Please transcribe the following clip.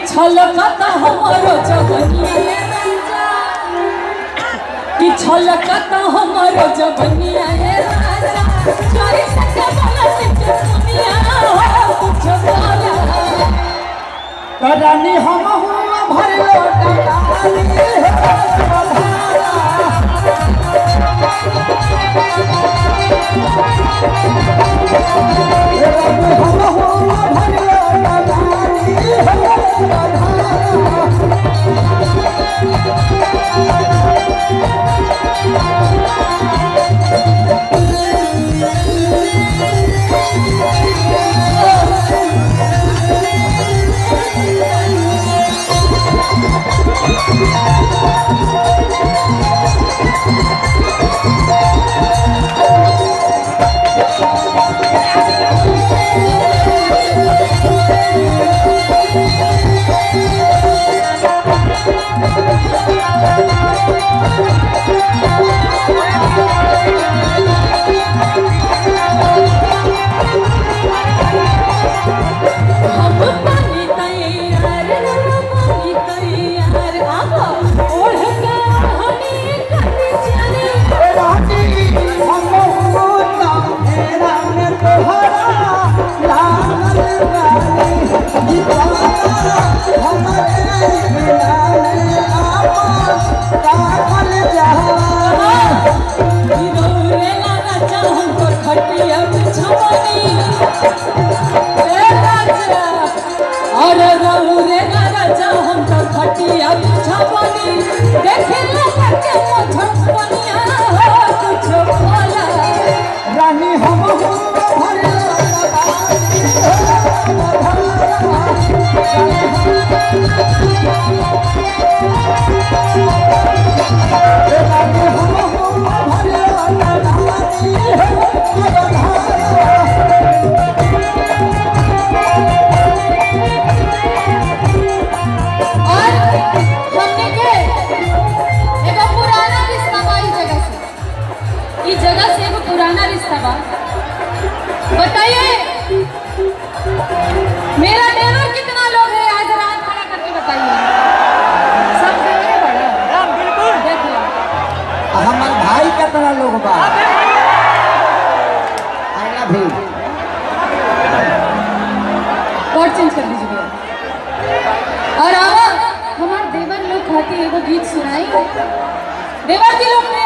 छलकत हमरो जवनिया कि छलकत हमरो जवनिया हे राजा चोरी सके बोला से दुनिया हो कुछ बोला रानी हम हुआ भरलो डकाली रानी हम हुआ भरलो डकाली हम पानी तैयार पानी तैयार आवा ओढ़ के हनी कटी चली रानी हम हुआ तेरा में तोहरा लागल गाली दीवाना हमारे मिलाने आवा कागल जहां रे लाना चाहन तो खटिया बिछवानी ए राजा अरे रहू रे लाना चाहन तो खटिया बिछवानी देखे लगा के मुझपनिया हो कुछ बोला रानी हम हुआ भरलो रानी हम हुआ भरलो और हमने के एगो पुराना रिश्ता बा ई जगह से ई जगह से एगो पुराना रिश्ता बा बताइए मेरा नेवर कितना लोग है आज रात खड़ा करके बताइए सब देखे बड़ा बिल्कुल देख लो हमार भाई कितना लोग बा आई लव यू और चेंज कर दीजिए भैया और अब हमारे देवर लोग खाती एगो गीत सुनाई देवर जी लोग